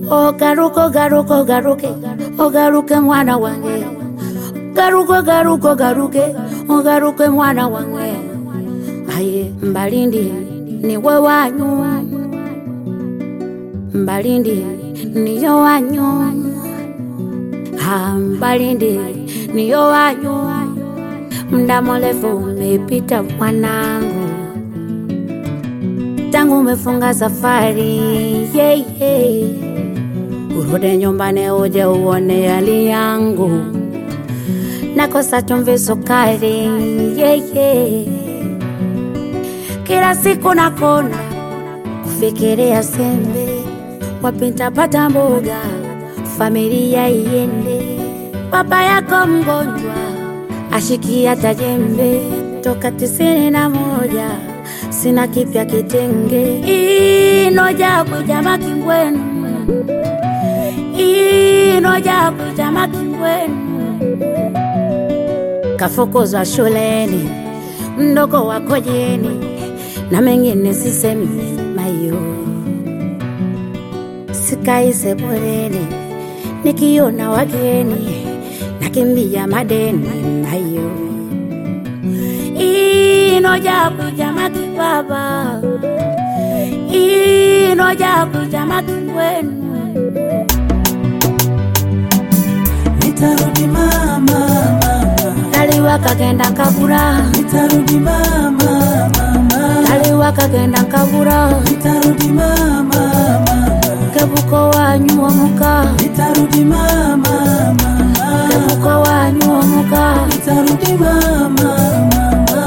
ogaruka ogaruka ogaruke ogaruke mwana wange garuka garuka ogaruke ogaruke mwana wange aye mbalindi niwe wanyu mbalindi niyo wanyu ha mbalindi niyo wanyu mda mrefu umepita mwanangu tangu umefunga safari yeah, yeah. urudi nyumbani uje uone hali yangu nakosa chumvi sukari yeah, yeah. kila siku nakona kufikiria sembe wapintapata mboga familia iende baba yako mgonjwa ashikia tajembe toka tisini na moja sina kipya kitenge inoja kujama kingwenu inoja kujama kingwenu kafukuzwa shuleni mdogo wako jeni na mengine sisemi mayo sikai sebuleni nikiona wageni nakimbia madeni mayo inoja kujama kibaba inoja kujama kingwenu Nitarudi mama, mama. kaliwa kagenda nkabura Nitarudi mama, mama. kaliwa kagenda nkabura Nitarudi mama, mama. kebuko wanyu omuka Nitarudi mama, mama. kebuko wanyu omuka Nitarudi mama, mama.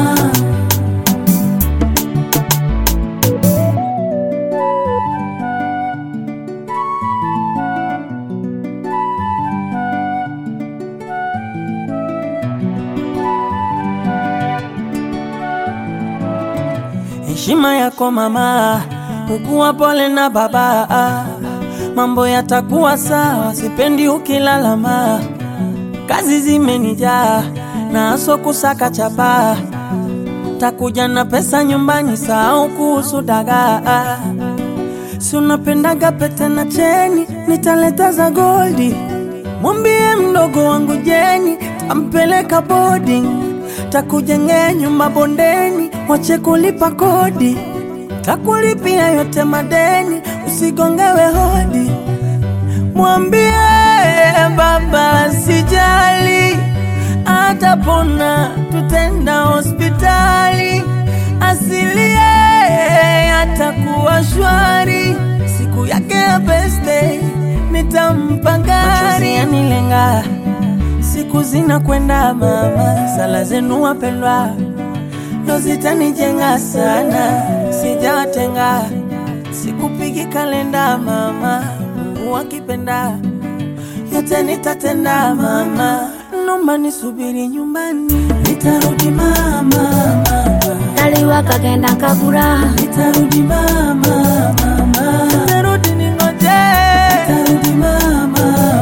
Heshima yako mama, ukuwa pole na baba, mambo yatakuwa sawa, sipendi ukilalama. Kazi zimenijaa na aso kusaka chapa, takuja na pesa nyumbani, sahau kuhusu dagaa. Si unapendaga pete na cheni, nitaleta za goldi. Mwambie mdogo wangu Jeni, tampeleka boarding, takujengea nyumba bondeni, wache kulipa kodi, takulipia yote madeni, usigongewe hodi. Mwambie baba sijali, atapona, tutenda hospitali, asilie atakuwa shwari, siku yake ya birthday nitampa gari yanilenga, siku zinakwenda mama, sala zenu wapendwa ndo zitanijenga sana, sijawatenga, sikupigi kalenda mama, Mungu akipenda yote nitatenda mama, nomba nisubiri nyumbani, nitarudi mama, mama. kaliwa kagenda nkabura Nitarudi mama, mama. Nitarudi ningoje. Nitarudi mama,